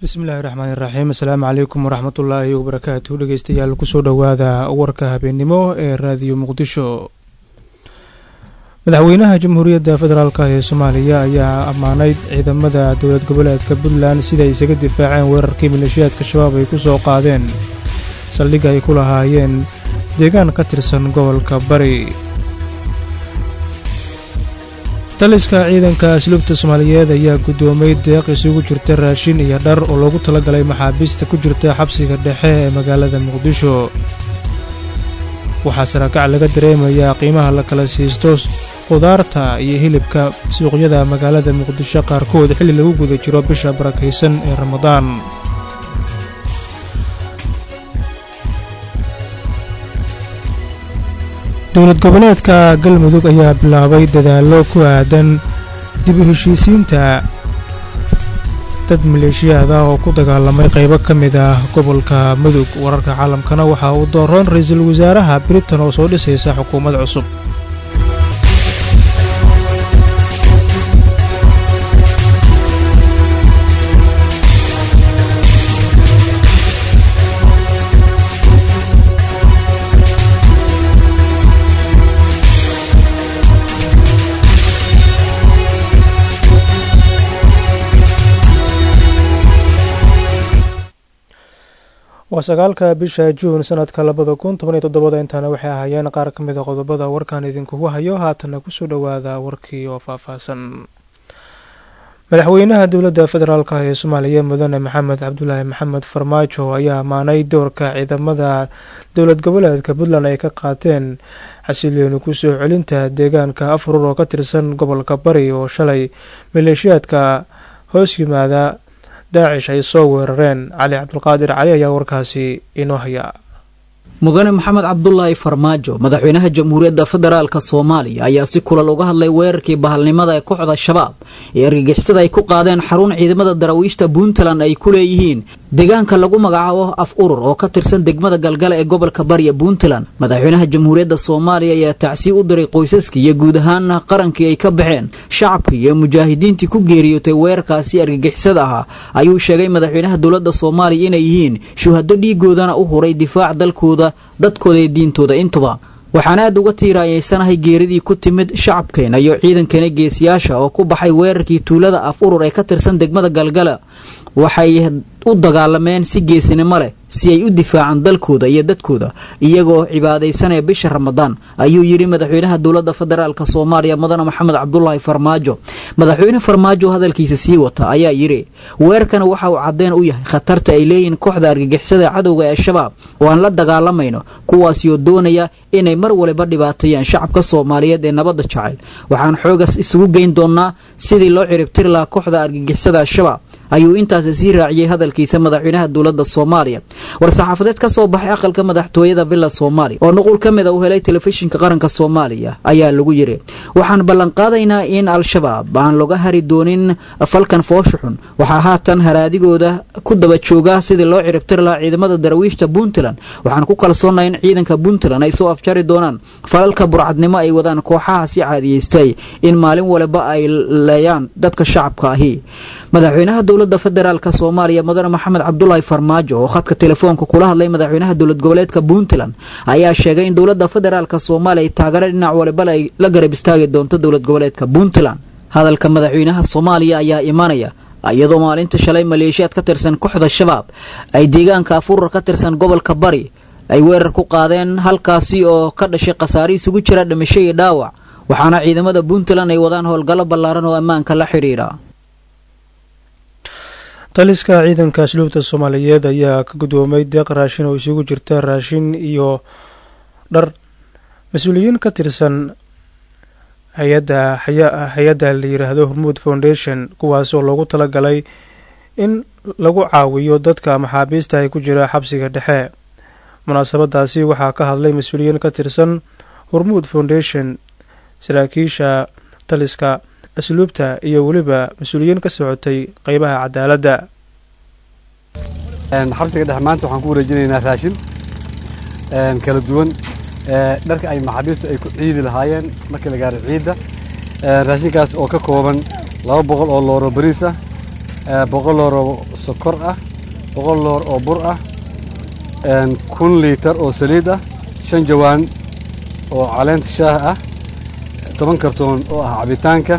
bismillahi raxmaani raxiim asalaamu calaykum waraxmatullaahi wabarakaatu dhegeystayaal kusoo dhowaada warka habeennimo ee raadiyo muqdisho madaxweynaha jamhuuriyadda federaalk ee soomaaliya ayaa ammaanayd ciidamada dowlad goboleedka puntland siday isaga difaaceen weerarkii maleeshiyaadka shabaab ay ku soo qaadeen saldhig ay ku lahaayeen deegaan ka tirsan gobolka bari taliska ciidanka asluubta soomaaliyeed ayaa guddoomay deeq isugu jirta raashin iyo dhar oo loogu talagalay maxaabiista ku jirta xabsiga dhexe ee magaalada muqdisho waxaa sarakac laga dareemayaa qiimaha la kala siisto khudaarta iyo hilibka suuqyada magaalada muqdisho qaarkood xilli lagu guda jiro bisha barakaysan ee ramadaan dowlad goboleedka galmudug ayaa bilaabay dadaallo ku aadan dib u heshiisiinta dad maleeshiyaada oo ku dagaalamay qaybo ka mid ah gobolka mudug wararka caalamkana waxaa uu dooroon ra-iisul wasaaraha britain oo soo dhisaysa xukuumad cusub waa sagaalka bisha juun sanadka labada kun toban iyo toddobada intaana waxay ahaayeen qaar ka mid a qodobada warkan idinkugu hayo haatana kusoo dhowaada warkii oo faahfaahsan madaxweynaha dowladda federaalk ee soomaaliya mudane maxamed cabdulaahi maxamed farmaajo ayaa ammaanay doorka ciidamada dowlad goboleedka puntland ay ka qaateen xasilooni kusoo celinta deegaanka afrur oo ka tirsan gobolka bari oo shalay maleeshiyaadka hoos yimaada daacish ay soo weerareen cali cabdulqaadir cali ayaa warkaasi inoo haya mudane maxamed cabdulaahi farmaajo madaxweynaha jamhuuriyadda federaalk soomaaliya ayaa si kulal uga hadlay weerarkii bahalnimada ee kooxda shabaab ee argagixisada ay ku qaadeen xarun ciidamada daraawiishta puntland ay ku leeyihiin deegaanka lagu magacaabo af urur oo ka tirsan degmada galgale ee gobolka bariya puntland madaxweynaha jamhuuriyadda soomaaliya ayaa tacsiib u diray qoysaskii iyo guud ahaana qarankii ay ka baxeen shacabkii iyo mujaahidiintii ku geeriyootay weerarkaasi argagixisada ahaa ayuu sheegay madaxweynaha dowladda soomaaliya inay yihiin shuhado dhiigoodana u huray difaac dalkooda dadkooda iyo diintooda intuba waxaan aad uga tiiraayeysanahay geeridii ku timid shacabkeena iyo ciidankeena geesiyaasha oo ku baxay weerarkii tuulada af urur ee ka tirsan degmada galgala waxay u dagaalameen si geesinimo leh si ay u difaacaan dalkooda iyo dadkooda iyagoo cibaadaysanaya bisha ramadaan ayuu yidhi madaxweynaha dowladda federaalk soomaaliya mudane maxamed cabdulaahi farmaajo madaxweyne farmaajo hadalkiisa sii wata ayaa yidhi weerarkana waxa uu cadeen u yahay khatarta ay leeyihiin kooxda argagixisada cadowga ee shabaab oo aan la dagaalamayno kuwaasioo doonaya inay mar waliba dhibaateeyaan shacabka soomaaliyeed ee nabadda jecel waxaan xoogaas isugu geyn doonnaa sidii loo ciribtiri lahaa kooxda argagixisada al-shabaab ayuu intaasi sii raaciyey hadalkiisa madaxweynaha dowladda soomaaliya war-saxaafadeed ka soo baxay aqalka madaxtooyada villa soomaaliya oo nuqul ka mid a u helay telefishinka qaranka soomaaliya ayaa lagu yidhi waxaan ballanqaadaynaa in al-shabaab aan laga hari doonin falkan foosha xun waxaa haatan haraadigooda ku daba jooga sidii loo ciribtiri lahaa ciidamada darawiishta puntland waxaan ku kalsoonahay in ciidanka puntland ay soo afjari doonaan falalka burcadnimo ay wadaan kooxaha si caadiyeystay in maalin waliba ay leeyaan dadka shacabka ahi madaxweynaha dowladda federaalk soomaaliya mudane maxamed cabdulaahi farmaajo oo khadka telefoonka kula hadlay madaxweynaha dowlad goboleedka puntland ayaa sheegay in dowladda federaalk soomaaliya ay taageero dhinac walibala ay la garab istaagi doonto dowlad goboleedka puntland hadalka madaxweynaha soomaaliya ayaa imanaya iyadoo maalinta shalay maleeshiyaad ka tirsan kooxda shabaab ay deegaanka afurar ka tirsan gobolka bari ay weerar ku qaadeen halkaasi oo ka dhashay khasaare isugu jira dhimasho iyo dhaawac waxaana ciidamada puntland ay wadaan howlgallo ballaaran oo ammaanka la xidhiidha taliska ciidanka asluubta soomaaliyeed ayaa ka guddoomay deeq raashin oo isugu jirta raashin iyo dhar mas-uuliyiin ka tirsan hay-adda hay-adda la yiraahdo hormuud foundation kuwaas oo loogu talagalay in lagu caawiyo dadka maxaabiista ay ku jira xabsiga dhexe munaasabadaasi waxaa ka hadlay mas-uuliyiin ka tirsan hormuud foundation saraakiisha taliska asluubta iyo weliba mas-uuliyiin ka socotay qeybaha cadaaladda xabsiga dhexe maanta waxaan ku wareejinaynaa raashin kala duwan dharka ay maxaabiistu ay ku ciidi lahaayeen markii la gaaro ciidda raashinkaas oo ka kooban laba boqol oo looro bariis ah boqol loor oo sokor ah boqol loor oo bur ah kun liitar oo saliid ah shan jawaan oo caleenta shaah ah toban kartoon oo ah cabitaanka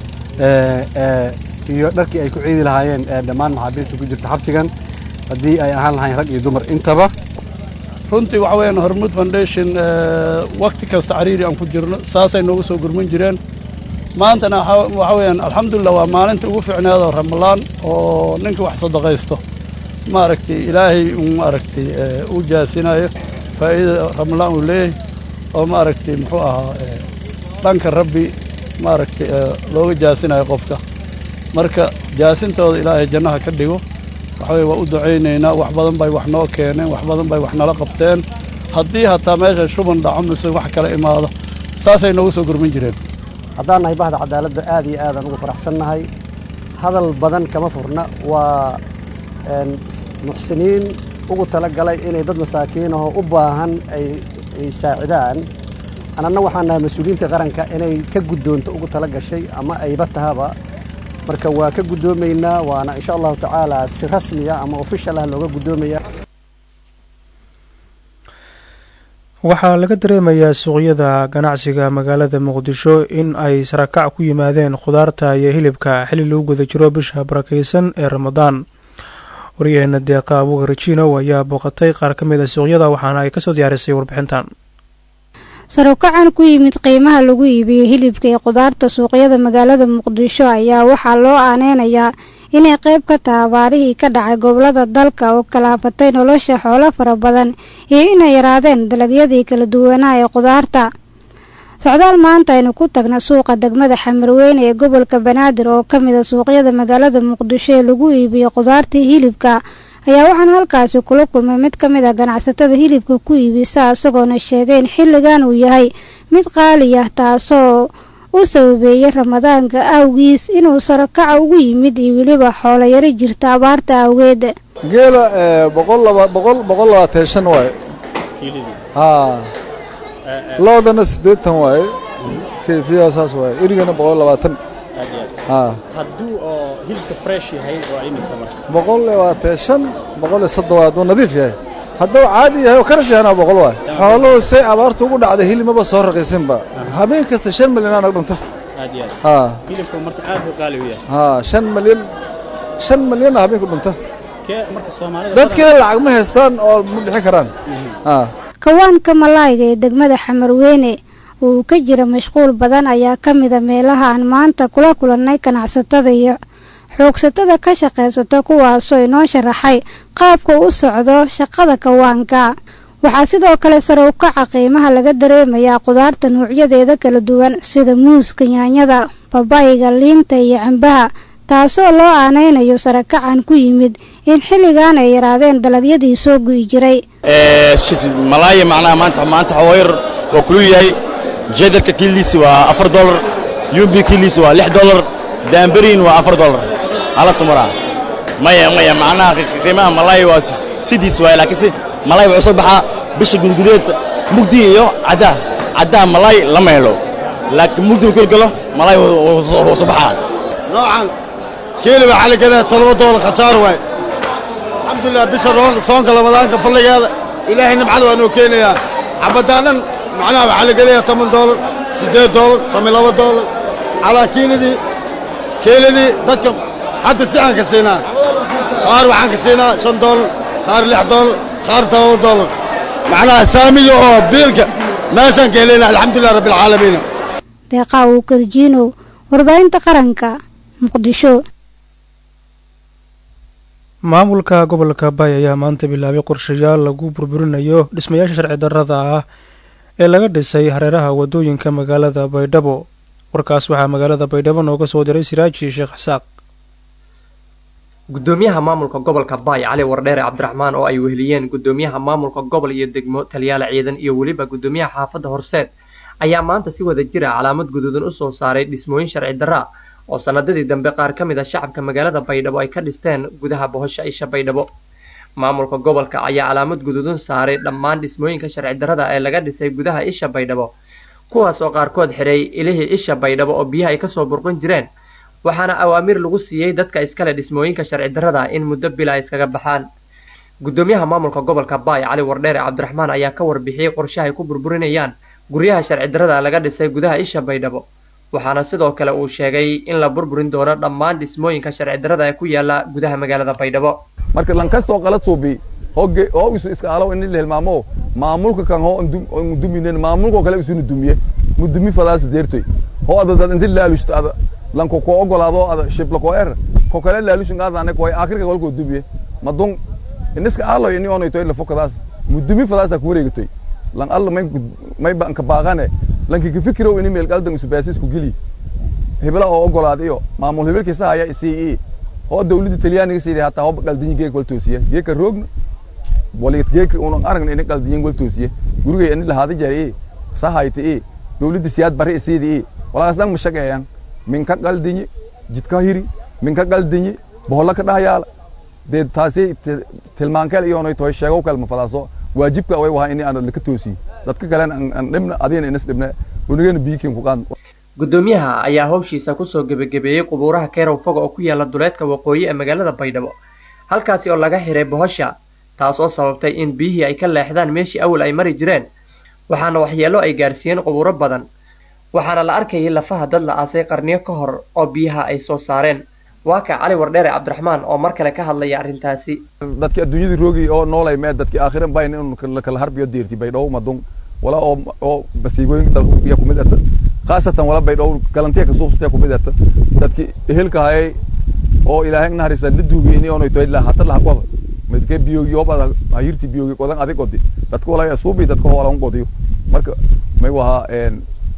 iyo dharkii ay ku ciidi lahaayeen dhammaan maxaabiista ku jirta xabsigan haddii ay ahaan lahayn rag iyo dumar intaba runtii waxa weeyaan hormuud foundation wakti kasta cariiri aan ku jirno saasay noogu soo gurman jireen maantana waxa weeyaan alxamdulillah waa maalinta ugu fiicneedoo ramalaan oo ninka wax sadaqaysto maaragtay ilaahay uu maaragtay u jaasinayo faa'iida ramalaan uu leeyahay oo maaragtay muxuu ahaa dhanka rabbi maaragtay looga jaasinayo qofka marka jaasintooda ilaahay jannaha ka dhigo waxa weye waa u ducaynaynaa wax badan bay wax noo keeneen wax badan bay wax nala qabteen haddii hataa meesha shuban dhaco mise wax kala imaado saasay noogu soo gurmin jireen haddaan nahay bahda cadaaladda aad iyo aadaan ugu faraxsannahay hadal badan kama furna waa muxsiniin ugu tala galay inay dad masaakiin ahoo u baahan ay saacidaan ananna waxaan nahay mas-uuliyiinta qaranka inay ka guddoonto ugu tala gashay ama ayba tahaba marka waa ka guddoomaynaa waana insha allahu tacaala si rasmiya ama ofishal ah looga guddoomayaa waxaa laga dareemayaa suuqyada ganacsiga magaalada muqdisho in ay sarakac ku yimaadeen khudaarta iyo hilibka xilli lagu guda jiro bisha barakaysan ee ramadaan waryaheena deeqa abuukar jinow ayaa booqatay qaar ka mid a suuqyada waxaana ay kasoo diyaarisay warbixintan sarukacan ku yimid qiimaha lagu iibiyo hilibka iyo khudaarta suuqyada magaalada muqdisho ayaa waxaa loo aaneynayaa inay qayb ka taha abaarihii ka dhacay gobolada dalka oo kalaafatay nolosha xoolo fara badan iyo inay yaraadeen dalagyadii kala duwanaa ee khudaarta socdaal maanta aynu ku tagna suuqa degmada xamarweyne ee gobolka banaadir oo ka mid a suuqyada magaalada muqdisho ee lagu iibiyo khudaartii hilibka ayaa waxaan halkaasi kula kulmay mid ka mid a ganacsatada hilibka ku iibisa isagoona sheegay in xilligan uu yahay mid qaali ah taasoo u sababeeyey ramadaanka awgiis inuu sarakaca ugu yimid iyo weliba xoolo yari jirta abaarta awgeed geela boqol laba boqol boqol labaatan shan waaye haa loodana siddeetan waaye kayfiyaa saas waaye erigana boqol labaatan haa hadduu oo hilibka fresh yahay waa imisa marka boqol labaatan shan boqol iyo soddon waa hadduu nadiif yahay hadduu caadi yahay oo karas yahana boqol waay xooluhu say abaartu ugu dhacday hilibmaba soo raqiisinba habeen kasta shan milyan anag dhunta aad iyo aad haa hilibka marka aad buu qaali u yahay haa shan milyan shan milyanna habeenku dhunta kee marka soomaalida dadkina lacag ma haystaan oo ma bixi karaan haa kawaanka malaayga ee degmada xamarweyne uu ka jira mashquul badan ayaa ka mida meelaha aan maanta kula kulannay ganacsatada iyo xoogsatada ka shaqaysata kuwaasoo inoo sharaxay qaabka u socdo shaqada kawaanka waxaa sidoo kale sare u kaca qiimaha laga dareemayaa khudaarta nuucyadeeda kala duwan sida muuska yaanyada babayga liinta iyo cambaha taasoo loo aanaynayo sarakacan ku yimid in xilligan ay yaraadeen dalagyadii soo gu'i jiray malaaya macnaha maanta maanta xawayar waa kulul yahay jeedarka kiiliisi waa afar dolar yumbi kiiliisi waa lix dolar daamberiin waa afar dolar hala sumaraa maya maya macnaha qiimaha malaaya waa sidiis waay laakiinse malaay wuxuu soo baxaa bisha gudgudeed mugdi iyo caddaa caddaa malaay lama helo laakiin mugdi uu kala galo malaay wuu soo baxaa noocan kiiliba xaligadaa todoba doolar khasaar waay alxamdulilah bisha soonka ramadaanka fadligeeda ilaahay nimcada waa noo keenayaa xabadaan dhan macnaha waxaa la gelayaa toban doolar siddeed doolar toban laba doolar calaa kiilidii kiilidii dadka hadda si aan ka siinaa qaar waxaan ka siinaa shan doolar qaar lix doolar qaar todoba doolar macnaha saamiga oo biilka meeshaan ka helayna alxamdulilah rabbilcaalamiin deeqaa uu karjiinow warbaahinta qaranka muqdisho maamulka gobolka bay ayaa maanta bilaabay qorshayaal lagu burburinayo dhismayaasha sharci darrada ah ee laga dhisay hareeraha wadooyinka magaalada baydhabo warkaas waxaa magaalada baydhabo nooga soo diray siraaji sheekh xasaaq gudoomiyaha maamulka gobolka baay cali wardheere cabdiraxmaan oo ay weheliyeen gudoomiyaha maamulka gobol iyo degmo taliyaal ciidan iyo weliba gudoomiyaha xaafadda horseed ayaa maanta si wada jira calaamad guduudan u soo saaray dhismooyin sharci darra oo sanadadii dambe qaar ka mid a shacabka magaalada baydhabo ay ka dhisteen gudaha bohosha isha baydhabo maamulka gobolka ayaa calaamad guduudan saaray dhammaan dhismooyinka sharci darrada ee laga dhisay gudaha isha baydhabo kuwaas oo qaarkood xidhay ilihii isha baydhabo oo biyaha ay kasoo burqan jireen waxaana awaamiir lagu siiyey dadka iskale dhismooyinka sharci darrada in muddo bila ay iskaga baxaan gudoomiyaha maamulka gobolka baay cali wardheere cabdiraxmaan ayaa ka warbixiyey qorshe ay ku burburinayaan guryaha sharci darrada laga dhisay gudaha isha baydhabo waxaana sidoo kale uu sheegay in la burburin doono dhammaan dhismooyinka sharci darrada ee ku yaala gudaha magaalada baydhabo marka lankastoo qala suubi hoge oo isu iska alo in la hilmaamo maamulka kan ho duminen maamulka kale isunu dumiye mudumi fadaas deertoy ho ada dad inta laalushta ada lanko ko ogolaado ada shibla ko er ko kale laalushin qaadane ko akhirka walko dumiye madon iniska alo ini ono itoy la fokadaas mudumi fadaas ku wareegtoy lan alla may may ban ka baaqane lanki ka fikiro ini meel qaldan isu baasis ku geli hebla oo ogolaad iyo maamul hebelkiisa haya isii oo dawladda talyaaniga sidii hataa hob qaldin geek wal toosiye geeka roogna wali geek uun aragna in qaldin wal toosiye guriga in la hada jari sahayti ee dawladda siyaad bari sidii walaas dhan mashaqeeyaan min ka qaldin jidka hiri min ka qaldin bohola ka dhahayaala de taasi tilmaankeel iyo inay tahay sheego kalma fadaaso waajibka way wahaa in aan la ka toosiyo dadka kale aan dhibna adina inas dhibna unigana biikin ku qaan gudoomiyaha ayaa howshiisa kusoo gebagabeeyey qubuuraha keerow foga oo ku yaala duleedka waqooyi ee magaalada baydhabo halkaasi oo laga xiray bohosha taas oo sababtay in biyihii ay ka leexdaan meeshii awal ay mari jireen waxaana waxyeello ay gaarsiiyeen qubuuro badan waxaana la arkayay lafaha dad la aasay qarniyo ka hor oo biyaha ay soo saareen waa ka cali wardheere cabdiraxmaan oo mar kale ka hadlaya arrintaasi dadki adduunyada roogi oo noolay mee dadki aakhiran bayn in la kala harbiyo deerti baydhabo madun wala oo oo basiigooyin dalka kumid ata khaasatan wala baydhabo galantiya ka suubsataya kumid ata dadki ehelka hayay oo ilaahay naharisa la duugi ini ono itoy la hata la qaba midke biyogi oo bada hayirti biyogi qodan adig qodi dadka wala suubi dadka wala qodiyo marka may waha een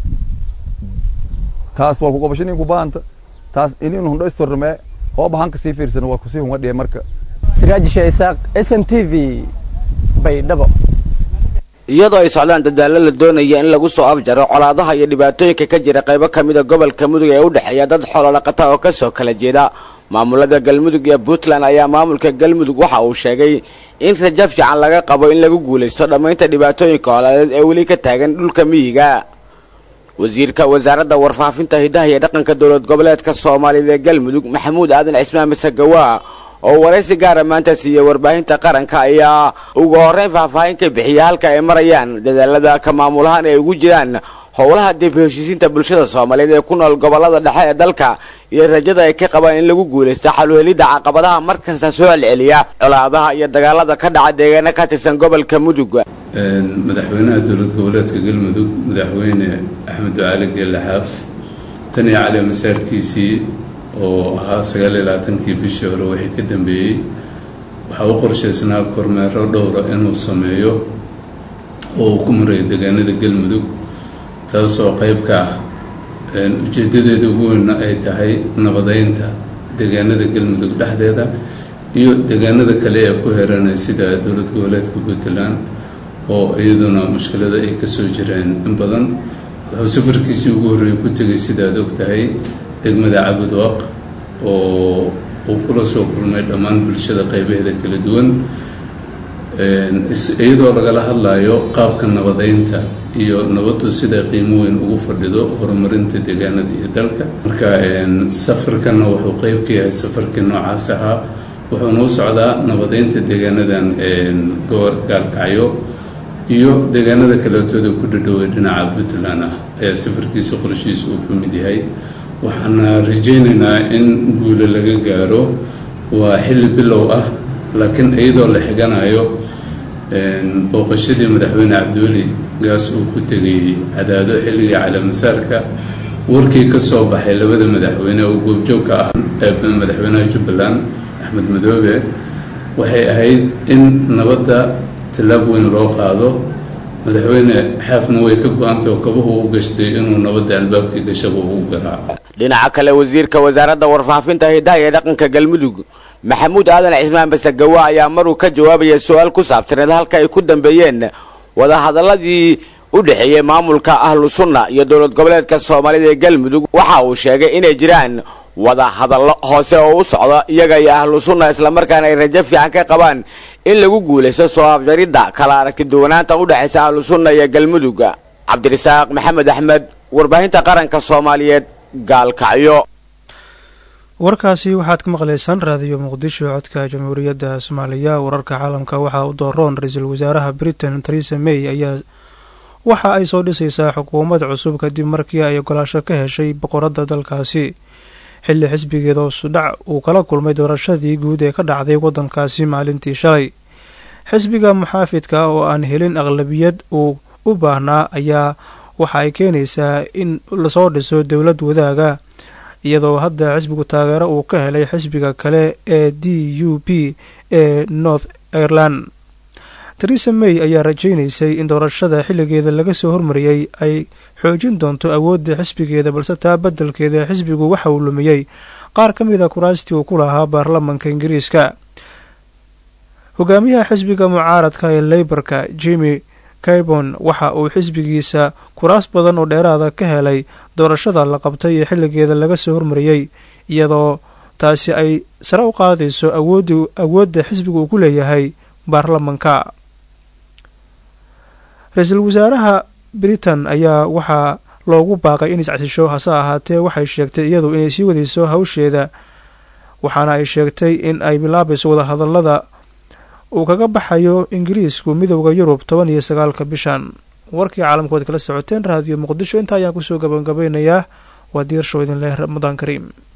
taas waa ku qabashinin ku baahanta taas inin hundho istorme oo bahan ka sii fiirsan waa kusii hunga dhiye marka siraaji sheesaaq s n t v baydhabo iyadoo ay socdaan dadaallo la doonaya in lagu soo afjaro colaadaha iyo dhibaatooyinka ka jira qaybo ka mida gobolka mudug ee u dhexeeya dad xoolodhaqata oo ka soo kala jeeda maamulada galmudug iyo puntland ayaa maamulka galmudug waxa uu sheegay in rajo fiican laga qabo in lagu guulaysto dhammaynta dhibaatooyinka colaadeed ee weli ka taagan dhulka miyiga wasiirka wasaaradda warfaafinta hidaha iyo dhaqanka dowlad goboleedka soomaaliyeed ee galmudug maxamuud aadan cismaan masagawa oo waraysi gaara maanta siiyey warbaahinta qaranka ayaa ugu horreyn faahfaahin ka bixiya halka ay marayaan dadaalada ka maamulahaan ay ugu jiraan howlaha dib heshiisiinta bulshada soomaaliyeed ee ku nool gobolada dhexe ee dalka iyo rajada ay ka qabaan in lagu guulaysto xaluhelidda caqabadaha markasta soo celceliya colaadaha iyo dagaalada ka dhaca deegaano ka tirsan gobolka mudug madaxweynaha dowlad goboleedka galmudug madaxweyne axmed ducaali geelle xaaf tan iyo cali masaarkiisii oo ahaa sagaal iyo labaatankii bishii hore wixii ka dambeeyey waxaa u qorshaysnaa kormeero dhowra inuu sameeyo oo uu ku marayo deegaanada galmudug taasoo qayb ka ah ujeedadeeda ugu weynna ay tahay nabadeynta deegaanada galmudug dhexdeeda iyo deegaanada kale ee ku heranay sida dowlad goboleedka puntland oo iyaduna mushkilada ay kasoo jireen in badan wuxuu safarkiisii ugu horreeyay ku tegay sidaad og tahay degmada cabudwaq oo uu kula soo kulmay dhammaan bulshada qaybaheeda kala duwan iyadoo lagala hadlayo qaabka nabadeynta iyo nabaddu siday qiimo weyn ugu fadhido horumarinta deegaanada iyo dalka marka safarkanna wuxuu qeyb ka yahay safarkii noocaas ahaa wuxuuna u socdaa nabadeynta deegaanadan gaalkacyo iyo deegaanada kaleetooda ku dhadhoway dhinaca puntland ah ayaa safarkiisa qorshiisa uu ka mid yahay waxaana rajaynaynaa in guulo laga gaaro waa xilli bilow ah laakiin iyadoo la xiganayo booqashadii madaxweyne cabdiweli gaas uu ku tegay cadaado xilligii calaamasaarka warkii ka soo baxay labada madaxweyne oo goobjoogka ah ee madaxweynaha jubbaland axmed madoobe waxay ahayd in nabadda tallaab weyn loo qaado madaxweyne xaafna way ka go-anta oo kabuhu u gashtay inuu nabadda albaabkii gashaba ugu garaaco dhinaca kale wasiirka wasaaradda warfaafinta hidaha iyo dhaqanka galmudug maxamuud aadan cismaan basagawa ayaa maruu ka jawaabaya su-aal ku saabsaneed halka ay ku dambeeyeen wadahadaladii u dhexeeyey maamulka ahlu sunna iyo dowlad goboleedka soomaalida ee galmudug waxa uu sheegay inay jiraan wada hadallo hoose oo u socda iyaga iyo ahlu sunna islamarkaana ay rajo fiican ka qabaan in lagu guulaysto soo afjaridda kala aragti duwanaanta u dhexaysa ahlu sunna iyo galmudug cabdirasaaq maxamed axmed warbaahinta qaranka soomaaliyeed gaalkacyo warkaasi waxaad ka maqlaysaan raadiyo muqdisho codka jamhuuriyadda soomaaliya wararka caalamka waxaa u dooroon ra-iisul wasaaraha britain theresa may ayaa waxa ay soo dhisaysaa xukuumad cusub kadib markii ay ogolaasho ka heshay boqoradda dalkaasi xilli xisbigeeda hoosudhac uu kala kulmay doorashadii guud ee ka dhacday waddankaasi maalintii shalay xisbiga muxaafidka oo aan helin aqlabiyad uu u baahnaa ayaa waxa ay keenaysaa in lasoo dhiso dowlad wadaaga iyadoo hadda xisbigu taageero uu ka helay xisbiga kale ee d u p ee north ireland theresa may ayaa rajaynaysay in doorashada xilligeeda laga soo hormariyey ay xoojin doonto awoodda xisbigeeda balse taa beddelkeeda xisbigu waxa uu lumiyey qaar ka mid a kuraastii uu ku lahaa baarlamanka ingiriiska hogaamiyaha xisbiga mucaaradka ee leyborka jimi kaybon waxa uu xisbigiisa kuraas badan oo dheeraada ka helay doorashada la qabtay ee xilligeeda laga soo hormariyey iyadoo taasi ay sare u qaadayso awoodda xisbiga uu ku leeyahay baarlamanka ra-iisul wasaaraha britain ayaa waxaa loogu baaqay in iscasisho hase ahaatee waxay sheegtay iyadu inay sii wadayso hawsheeda waxaana ay sheegtay in ay bilaabayso wadahadalada uu kaga baxayo ingiriisku midowda yurub toban iyo sagaalka bishan warkii caalamkood kala socoteen raadiyo muqdisho intaa ayaan kusoo gabangabeynayaa waa diirshow idin leh ramadaan kariim